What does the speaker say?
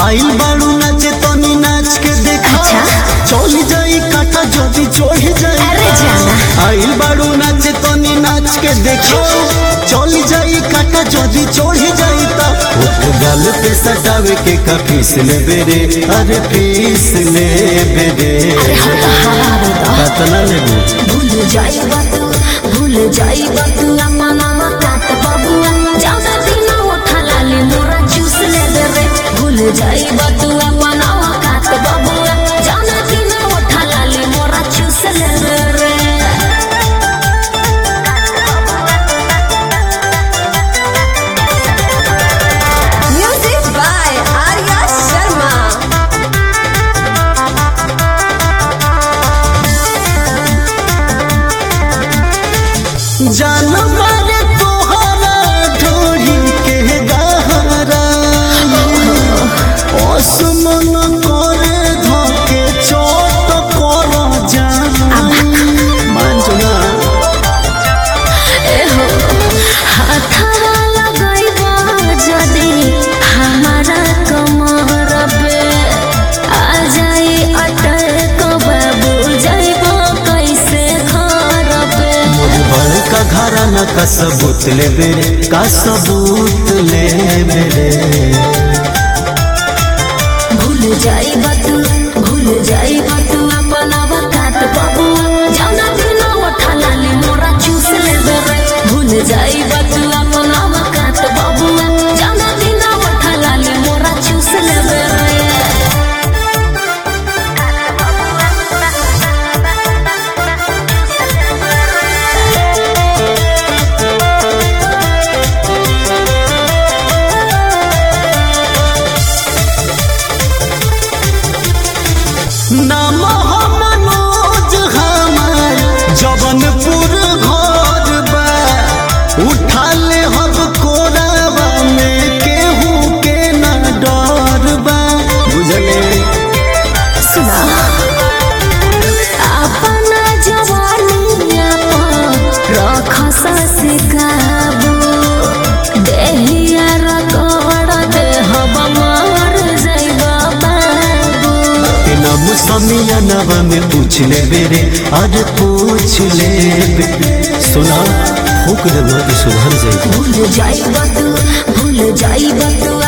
आइल बाड़ू नाचे तनी नाच के देखा अच्छा। चल जाई काटा जदी चढ़ जाई अरे जाना। आइल बाड़ू नाचे तनी नाच के देखा चल जाई काटा जदी चढ़ जाई ता उठ गल पे सटावे के का फीस ले बेरे अरे फीस ले बेरे कतना लेबू भूल जाई बात भूल जाई बात अम्मा मामा काट बाबुआ जाऊदा दिन उठा लाली मोरा जूस ले दे रे भूल जाई बात अम्मा मामा काट बाबुआ जाऊदा दिन उठा लाली मोरा जूस ले दे रे Music by Arya Sharma. जान मारे तोहरा ढोरी के गहरा असमन करे धके चोट कर जान मान जाना एहो हाथवा लगाइबा जदी हमारा कमर पे आ जाई अटक बाबू जाइबो कैसे घर पे मोर बड़का घराना का सबूत ले बेरे का सबूत ले बेरे भूल जाई बातू भूल जाई बातू अपना वकात बाबुआ जाना दिन उठा लाली मोरा चूस ले रे भूल जाई बातू अपना वकात बाबुआ जाना दिन उठा लाली मोरा चूस ले रे नाम हम मनोज हमार जबनपुर घर बा उठा ले हम कोरावा में केहू के ना डर बा बुझले सुना अपना जवानिया पर रख ससकाबू देहिया रगड़ दे हम मर जइबा बाबू के नाम समिया नवा में पूछ ले बेरे अरे पूछ ले बेरे सुना फूक देवा के सुधर जाएगी भूल जाइबा तू भूल जाइबा तू